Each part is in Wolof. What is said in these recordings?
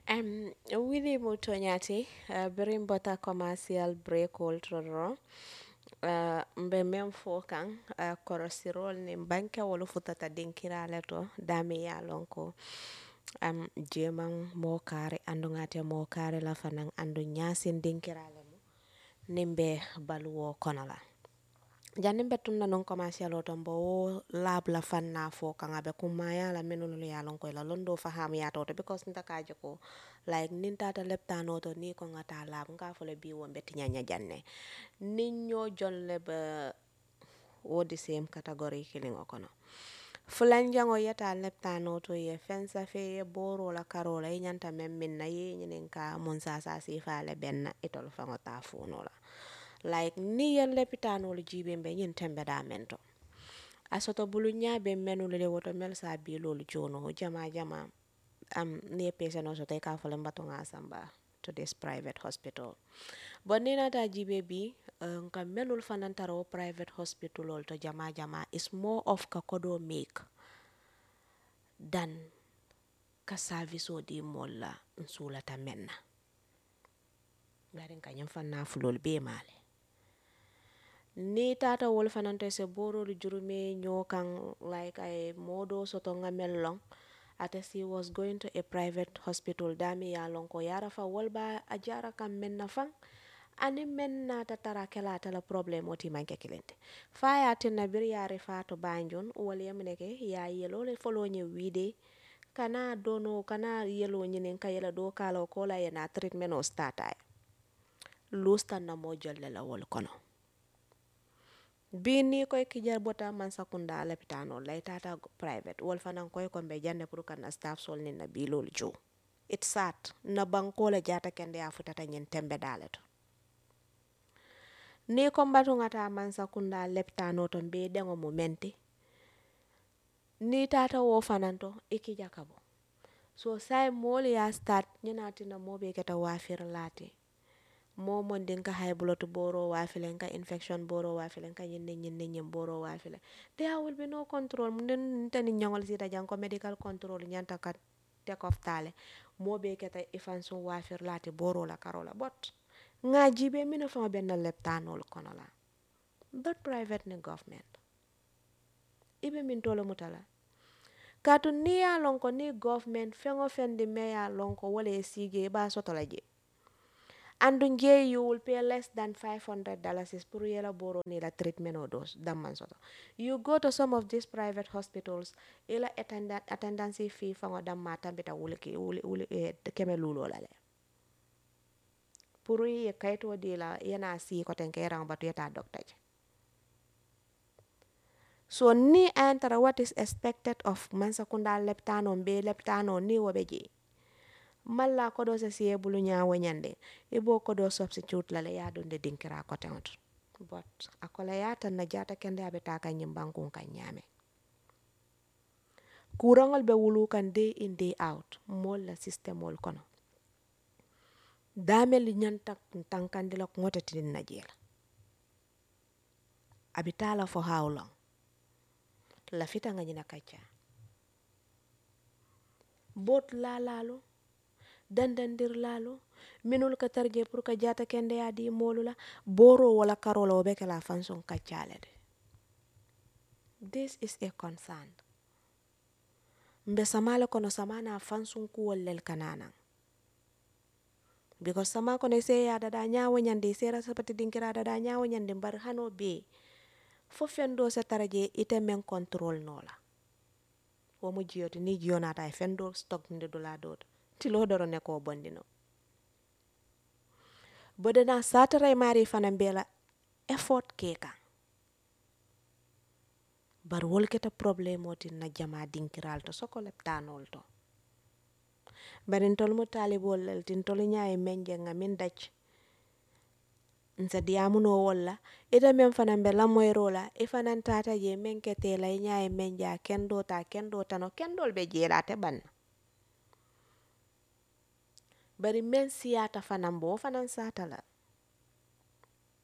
Um, wili mu toñati uh, birin bota commercial break oltoro uh, mbe men fo kan uh, korosirol ni banke wolu futata dinkirale to dami ya lonko um, jeman mo kare andu ngate mo kare la fanan andu nyasin dinkirale mu nimbe baluwo kono la jannin be tunna non commercial o ton bo wo lab la fanna fo kan abe kumaya la menunu ya lon ko la londo faham ya to because nta ka je ko like nin tata leptano to ni ko ngata lab nga fo le bi wo be tinya janne nin ño jolle be wodi same category killing o kono fulanjango yeta leptano to ye fensa fe ye boro la karola ye nyanta mem min na ye nyinin ka mun sa sa si fa le benna itol fango ta funo la like ni yen lepitanolu jibe be nyin tembe da mento asoto bulu nyaabe menu le woto mel sa bi lolu jono jama jama am ne pese no so te ka fole mbato nga samba to this private hospital bon ni nata jibe bi uh, nka melul fanantaro private hospital ol to jama jama is more of ka kodo make than ka service o di molla nsulata menna ngarin ka nyam fanna fulol be male ni tata wol fanante se borolu jurume ño kan like ay modo soto ngamel long ate si was going to a private hospital dami ya lon ko yara fa wol ba a jara kam men na fan ani men na ta tara kela ta la problem oti manke kilente fa ya tinna bir yare fa to banjon wol yamne ke ya yelo le folo nye wide kana dono kana yelo nyinen ka yela do kala ko la yana treatment o stata lustan na mo jolle la wol kono bi ni koy kijar bota man sakunda lepitano lay tata private wol fanan koy ko be jande pour kana staff sol ni na bi lol jo it sat na banko la jata kende ya futata nyen tembe dale to ni ko mbatu ngata man sakunda lepitano to be dengo momenti ni tata wo fanan to ikija kabo so sai mol ya start nyina tina mobe keta wafir lati momon din ka high blood boro wafile ka infection boro wafile ka nyinne nyinne nyim boro wafile there will be no control mun tani nyangol sita jang ko medical control nyanta ka take off tale mobe keta ifansun wafir lati boro la karola but nga jibe mina fama ben leptanol kono la but private ni government ibe min tolo mutala katu ni ya lonko ni government fengo fendi me ya lonko wala sige ba soto la je andu nje you will pay less than 500 dollars pour yela boro ni la treatment o dos damman soto you go to some of these private hospitals ila attendant attendance fee fango damma tambita wuli ki wuli wuli eh, keme lulo la le pour ye kayto di la yana si ko ten kay rang batu yata doctor je so ni antara what is expected of mansakunda leptano be leptano ni wobe je malla ko do se siye bulu ñaawo ñande i bo ko do substitute la le ya dunde dinkira ko tewt but akola ya tan na jata kende abe ta kan nyim bankun kan ñame kurangol be wulu kan day in day out mol la system ol kono damel ñanta tankandi la ngote tin na jela abi tala for how long la fita nga ñina kacca bot la lalo dandandir lalo minul ka tarje pour ka jata kende ya di molu la boro wala karola o beke la fanson kaccale de this is a concern mbe samale kono samana fansun kuwol lel kananan because sama kono se ya dada nyawo nyande sera sapati dinkira dada nyawo nyande mbar hano be fo fendo se taraje ite men control nola wo mu jiyoti ni jiyonata e fendo stock nde dula dodo tilo doro ne ko bondino bodena satara e mari fana mbela effort keka bar wolketa probléme oti na jama dinkiral to soko leptanol to bari tol mo talibol lel tin tol nyaay menje nga min daj nsa diamuno wolla ita men fana be lamoyro la i fanan tata je men kete la nyaay menja kendo ta kendo tano kendol be jela te ban bari men siyata fanan bo fanan sata la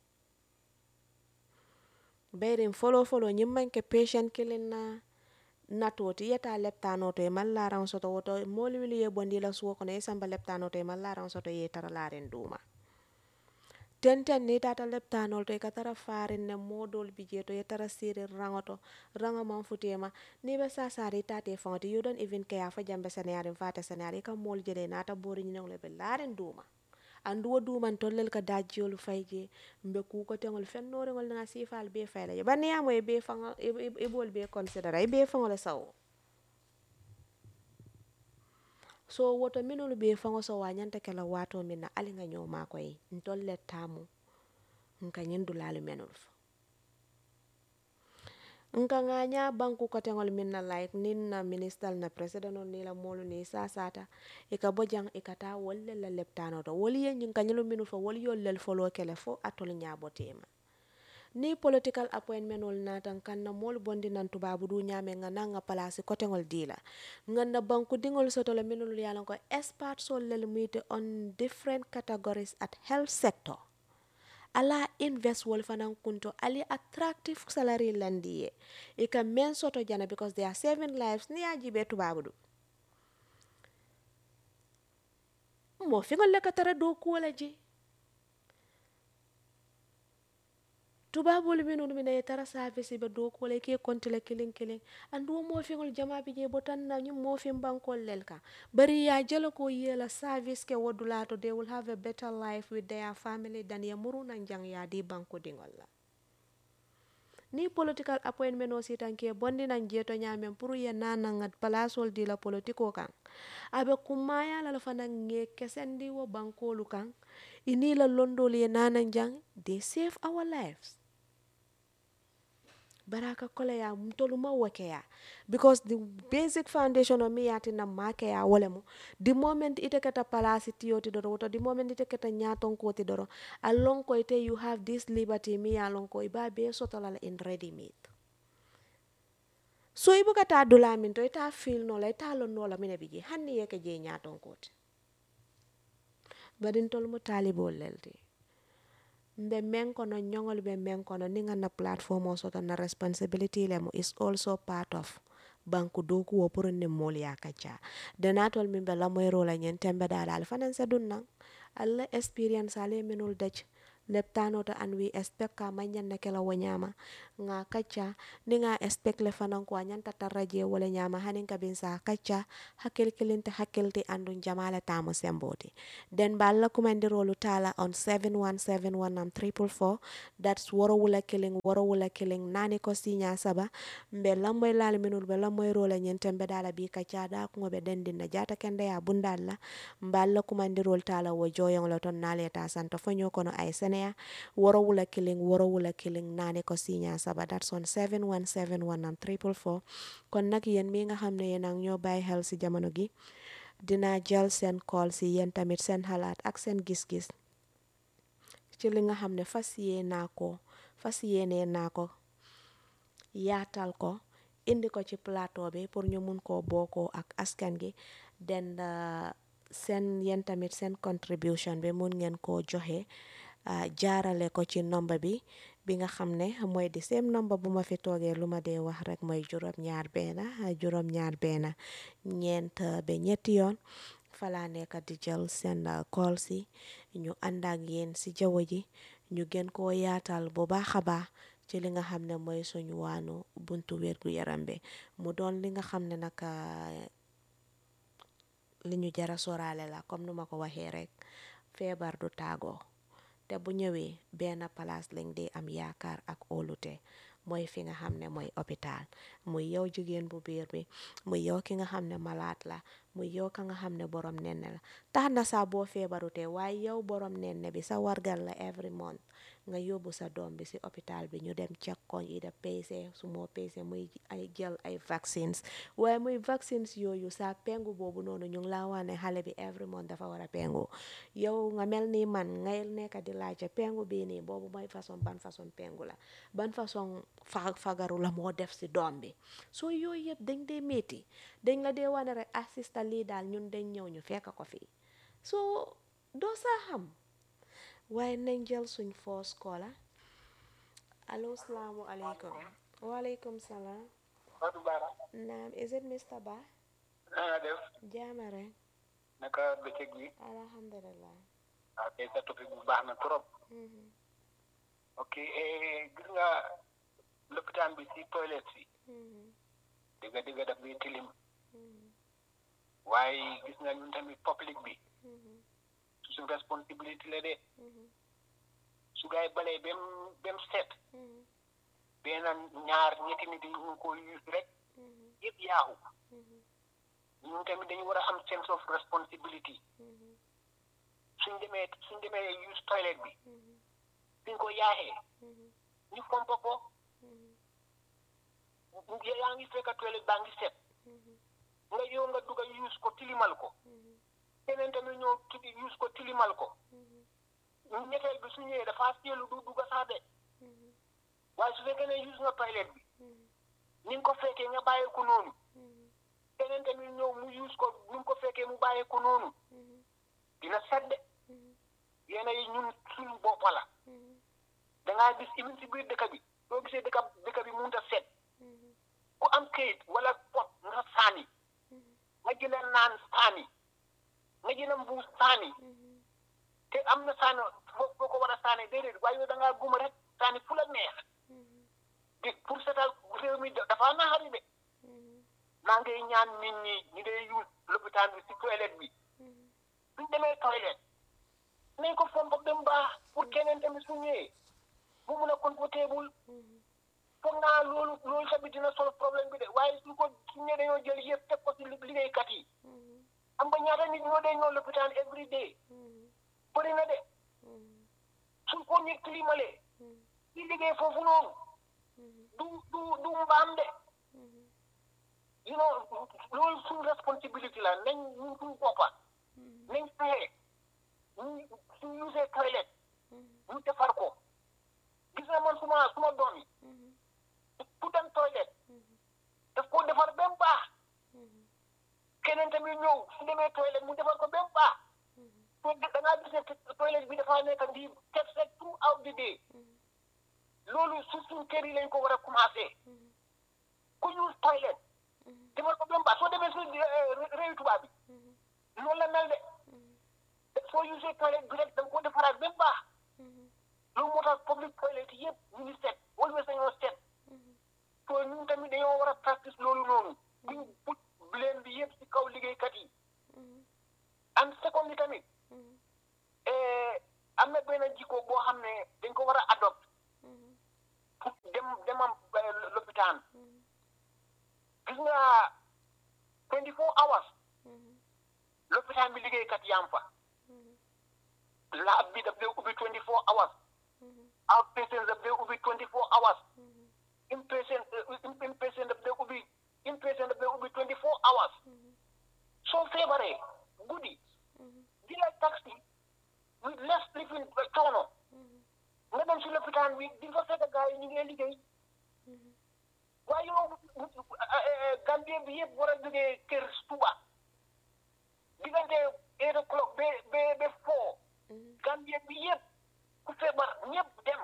bayrin folo folo ñim manke patient kilin na natoti yeta leptanoto e mallaran soto woto moli wili ye bondi la suwo kono ye samba leptanoto e mallaran soto ye tara laren duma tenten ni tata leptanol to e ka tara farin ne modol bi je to ye tara siri rangoto rango man futema ni be sasari tate fangoti you don't even care fa jambe seneyari fata seneyari ka mol jele nata bori nyinong le be laren duma anduwo duman tollel ka dajjiyolu fayje mbe kukotengol fennorengol nga sifal be fayla je baniyamo e be fanga e bol be considera e be fangol sawo so woto minolu be fango so wañanta kela wato min na ali nga ñoo mako yi ntolle tamu nka ñindulalu menul fo nka ŋaña banku kotengol min na like nin na ministal na president on ni la molu ni sasata i ka bo jang i ka ta wol le la leptano to wol ye ñin ka ñilu minul fo wol yol lel folo kele fo atol ñabotema ni political appointment ol natan kan na mol bondi nan tubabu du ñame nga nanga place kotengol dila nga na banku dingol soto le minul yalan ko experts ol lel muite on different categories at health sector ala invest wol fanan kunto ali attractive salary landi ye i ka men soto jana because they are saving lives ni ya jibe tubabu du mo fingol le ka tara do kuwala je tubabolu minnu mina ye tara service be do ko le ke konti le kilin kilin andu mo fingol jama bi je botan na nyum mo fin bankol lel ka bari ya jelo ko yela service ke wodulato they will have a better life with their family than ya muru nan jang ya di banko dingol la ni political appointment o sitan ke bondi nan jeto nyamen pour ye nana ngat palasol di la politiko kan abe kumaya la fana nge kesendi wo bankolu kan ini la londol ye nana jang they save our lives baraka kole ya mtolu ma wake ya because the basic foundation of me yati na make ya wole mo the moment ite kata palasi tiyo ti doro woto the moment ite kata nyaton ko ti doro along ko ite you have this liberty mi along ko iba be sotolala in ready made so ibu kata dula min to ita feel no la ita lon no la mine biji hanni yeke je nyaton ko ti badin tol mo talibol lelti mbe men kono ñongol be men kono ni nga na platform o soto na responsibility lemo is also part of banku doku wo pour ne mol ya kacha denatol min be lamoy rola nyen tembe dala al fanan sa dunna alla experience ale minul daj leptano to an we expect ka manyan na kela wanyama nga kacha ni nga expect le fanan ko anyan tataraje wala nyama hanin ka bin sa kacha hakil kilinte hakilti andun jamala tamo semboti den balla kumandi rolu tala on 7171 am triple four that's woro wula killing woro wula killing nani ko sinya saba mbe lamboy lal minul be lamboy rola nyen tembe dala bi kacha da ko be dendin na jata kende ya bundalla mballa kumandi rol tala wo joyong lo ton nale ta santo fanyo kono ay senea woro wula killing woro wula killing nani ko sinya saba that's on 7171 am triple four kon nag yéen mi nga xam ne yéen ak ñoo bàyyi xel si jamono gi dina jël seen call si yéen tamit seen xalaat ak seen gis-gis ci li nga xam ne fas yee naa ko fas yéenee naa ko yaatal ko indi ko ci plateau bi pour ñu mun koo bookoo ak askan gi den seen yéen tamit seen contribution bi mun ngeen koo joxe jaarale ko ci nomba bi bi nga xam ne mooy di same nomba bu ma fi toogee lu ma dee wax rek mooy juróom ñaar benn juróom ñaar benn ñeent ba ñetti yoon falaa nekk di jël seen call si ñu ànd ak yéen si jaww ji ñu gën koo yaatal bu baax a baax ci li nga xam ne mooy suñu waanu buntu wér gu yaram bi mu doon li nga xam ne nag li ñu jara soraale la comme nu ma ko waxee rek feebar du taagoo te bu ñëwee benn place lañ di am yaakaar ak óolute mooy fi nga xam ne mooy hôpital muy yow jigéen bu biir bi muy yow ki nga xam ne malaat la muy yow ka nga xam ne borom nenne la tax na saa boo feebarutee waaye yow borom nenne bi sa wargal la every month nga yóbbu sa doom bi si hôpital bi ñu dem check ko yi da peese su moo peese muy ay jël ay vaccines waaye muy vaccines yooyu sa pengu boobu noonu ñu ngi laa wax ne xale bi every month dafa war a pengu yow nga mel ni man ngay nekk di laajte pengu bii nii boobu mooy façon ban façon pengu la ban façon fa fagaru la moo def si doom bi soo yooyu yëpp dañ dee métti dañ la dee wane rek assista lii daal ñun dañ ñëw ñu fekk ko fii soo doo saa xam waaye nañ jël suñ first caller allo salaamu aleykum waaleykum salaam Fatou Bara naam is it Mr Ba na nga def jaama rek naka bëccëg bi alhamdulillah waaw tey sa topic bu baax na trop Mhm, ok eh, gis nga lopitaan bi si toilette si mhm, dëgga dëgga daf bi tilim mhm, waaye gis nga ñun tamit public bi mhm, suñu responsibility la de mhm, su gaay balee bem bem set mhm, benn ñaar ñetti nit yi ñu ko use rek mhm, yëpp yaaxu mhm, ñun tamit dañu war a am sense of responsibility mhm, suñ demee suñ demee use toilet bi mhm, suñ ko yaaxee mhm, ñu fompa ko mhm, yaa ngi fekk toilet baa ngi set mhm, nga yow nga dugg use ko tilimal ko mhm, keneen tamit ñëw tili use ko tilimal ko mhm, ñetteel bi su ñëwee dafa seelu du dugg sax de mhm, waaye su fekkee ne use nga toilet bi mhm, ni nga ko fekkee nga bàyyi ko noonu mhm, keneen tamit ñëw mu use ko ni nga ko fekkee mu bàyyi ko noonu mhm, dina set de mhm, yéen yi ñun suñu boppa la mhm, dangaa gis even si biir dëkk bi soo gisee dëkk dëkk bi mënut a set mhm, ku am kayit wala pot nga saani mhm, nga jëlee naan saani nga jëlee mbuus saani mhm, te am na saani foo foo ko war a saani déedéet waaye yow da ngaa guma rek saani fu la neex mhm, te pour setal réew mi dafa naxari de mhm, maa ngi ñaan nit ñi ñu dee use lopitaan bi si toilette bi mhm, suñ demee toilette nañ ko fomp ba mu baax pour keneen tamit su ñëwee mu mun a confortable mhm, foog naa loolu loolu tamit dina sol problème bi de waaye su ko su ñëwee dañoo jël yëpp teg ko si li- liggéeykat yi mhm, am nga ñaata nit ñoo dee ñëw lopitaan every day mhm, bëri na de mhm, suñ ko ñu climalee mhm, ci liggéey foofu noonu mhm, du du du mbaam de mhm, you know loolu suñ responsibility la nañ ñu suñ boppa mhm, nañ fexe ñu suñ usee toilette mhm, ñu defar ko gis nga man suma suma doom yi mhm, ku dem toilette mhm, daf koo defar ba mu baax mhm, keneen tamit ñëw su demee toilette mu defar ko ba mu baax mhm, to da ngaa gis ne toilette bi dafa nekk di teg rek throughout the day mhm, loolu su suñ kër yi lañ ko war a commencé mhm, ku use toilette mhm, defar ko ba mu baax soo demee su réew tubaab bi mhm, noonu la mel de mhm, soo usee toilette bi rek da nga ko defaraat ba mu baax mhm, loolu moo tax public toilette yëpp ñu ngi set always dañoo set mhm, so ñun tamit dañoo war a practice loolu noonu buñ put blame bi yëpp si kaw liggéeykat yi mhm, and second bi tamit mhm, eh, am na benn jikko boo xam ne dañ ko war a adopt mhm, pour dem demam eh, lopitaan mhm, gis nga 24 hours mhm, lopitaan bi liggéeykat yaam fa mhm, laab bi daf dee ubbi 24 hours mhm, outpatient daf dee ubbi 24 hours mhm, inpatient eh, inpatient daf dee ubbi inpatient daf dee ubbi 24 hours mhm, soo feebaree guddi mhm, jëlal taxi with less living coono mhm, nga dem si lopitaan bi di fa fekk gars yi ñu ngi liggéey mhm, waaye yow Gambie bi yëpp war a jógee kër suba diggante eight o'clock ba ba ba four mhm, Gambie bi yëpp ku feebar ñëpp dem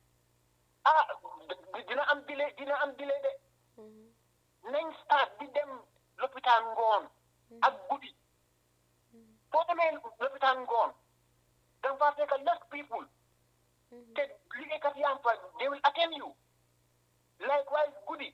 ah dina am dile dina am dile de mhm, nañ start di dem lopitaan ngoon ak guddi mhm, soo demee lopitaan ngoon da nga faa fekk less people mhm, te liggéeykat yaa ngi fa they will attend you likewise guddi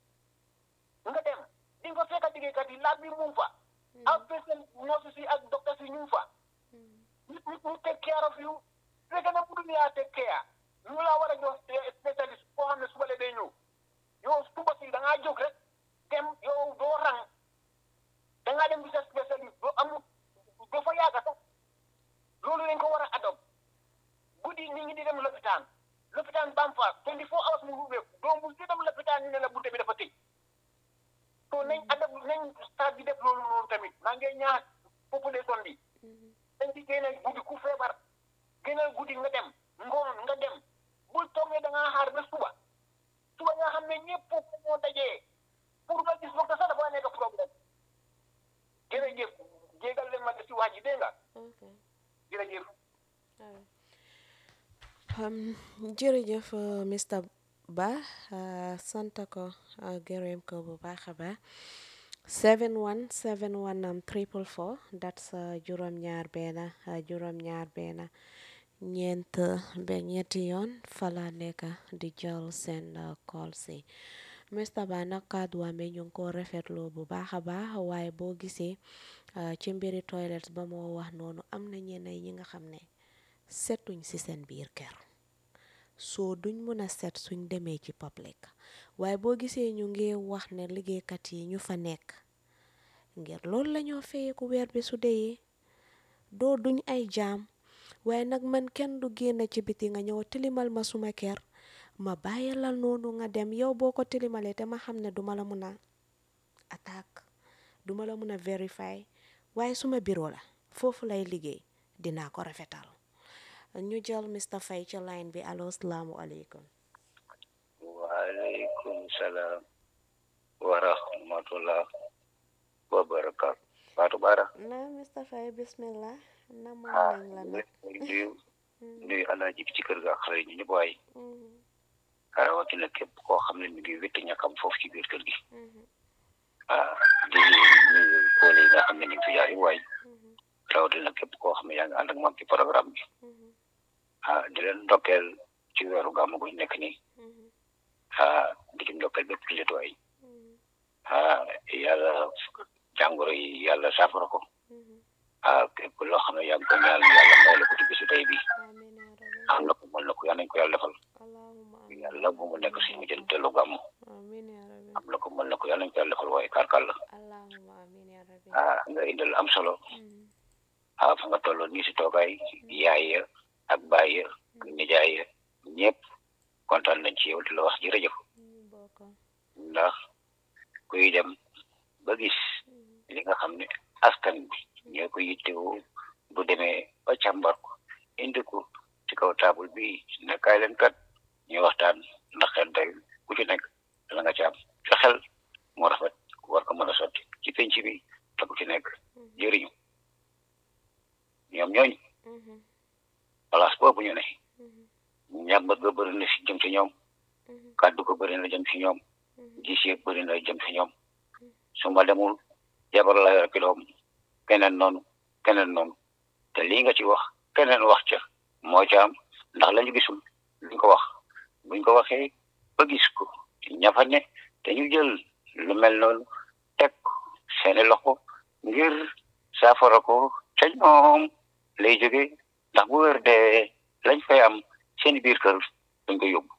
nga dem di nga fa fekk liggéeykat yi laaj bi mu ngi fa outpatient nurses yi ak docteurs yi ñu ngi fa mhm, ñu ñu ñu take care of you fekk na mënuñu yaa take care ñu laa war a jox spécialiste koo xam ne suba la day ñëw yow suba si da ngaa jóg rek dem yow doo rang da ngaa dem di sa spécialiste doo am doo fa yàgg sax loolu lañ ko war a adopt guddi nit ñi di dem lopitaan lopitaan bam fa 24 hours mu ubbeeku doo mu di dem lopitaan ñu ne la bunte bi dafa tëj so nañ adopt nañ start di def loolu noonu tamit maa ngi ñaax population bi mhm, dañ di génneel guddi ku feebar génneel guddi nga dem ngoon nga dem bul toog ne da ngaa xaar ba suba suba nga xam ne ñëpp foofu moo dajee pour nga gis docteur sax dafa nekk problème jërëjëf jégal leen ma de si wax ji dégg nga ok jërëjëf alright. Um, jërëjëf uh, Mr Ba sant ko gërëm ko bu baax a baax 71 71 am triple four that's juróom ñaar benn juróom ñaar benn ñeent ba ñetti yoon fala nekk di jël seen call si Mr Ba nag kàddu wame ñu ngi ko rafetlu bu baax a baax waaye boo gisee ci mbiri toilets ba moo wax noonu am na ñenn ñi nga xam ne setuñ ci seen biir kër soo duñ mën a set suñ demee ci public waaye boo gisee ñu ngi wax ne liggéeykat yi ñu fa nekk ngir loolu lañoo fayeeku weer bi su deyee doo duñ ay jaam waaye nag man kenn du génn ci biti nga ñëw tilimal ma suma kër ma bàyyi la noonu nga dem yow boo ko tilimalee te ma xam ne duma la mun a attaque duma la mun a vérifier waaye suma bureau la foofu lay liggéey dinaa ko rafetal ñu jël Mr Faye ci line bi allo salaamualeykum waaleykum salaam wa rahmatullah wa barakaatu Fatou Bara na Mr Faye bismillah na moom ah nañ la nag nuyu nuyu alaaji bi ci kër ga ak xale ñu ñëpp waay rawatina képp koo xam ne mi ngi wétti ñàkkam foofu ci biir kër gi ah di nuyu koole yi nga xam ne ñu ngi fi jaar yi waay rawatina képp koo xam ne yaa ngi ànd ak moom ci programme bi ah di leen ndokkeel ci weeru gàmmu gu ñu nekk nii ah di ci ndokkeel bépp jullit waay ah yàlla jàngoro yi yàlla saafara ko ah képp loo xam ne yaa ngi ko ñaan yàlla may la ko ci bisu tey bi amiin yaa rabbi am na ko mën na ko yàlla nañ ko yàlla defal allahumma amiin yàlla bu mu nekk suñu jël tellu gàmmu amiin yaa rabbi am na ko mën na ko yàlla nañ ko yàlla defal waaye karkal la allahumma amiin yaa rabbi ah nga indil am solo ah fa nga tolloon nii si toogaay yaay ya ak baay ya ak nijaay ya ñëpp kontaan nañ ci yow di la wax jërëjëf ñu bokk ndax kuy dem ba gis li nga xam ne askan bi ñoo ko yittewoo bu demee ba càmbar ko indi ko ci kaw taabul bi ne kaay leen kat ñu waxtaan ndax xel day ku ci nekk la nga ci am sa xel moo rafet war ko mën a sotti ci penc bi te ku ci nekk jëriñu ñoom ñooñu place boobu ñu ne ñàmbat ga bëri na si jëm si ñoom kàddu ko bëri na jëm si ñoom gis yëpp bëri na jëm si ñoom su ma demul jabar la yor ki doom keneen noonu keneen noonu te lii nga ci wax keneen wax ca moo ca am ndax lañu gisul luñ ko wax buñ ko waxee ba gis ko ñafa ne te ñu jël lu mel noonu teg ko seeni loxo ngir saafara ko ca ñoom lay jóge ndax bu wér dee lañ fay am seeni biir kër dañ ko yóbbu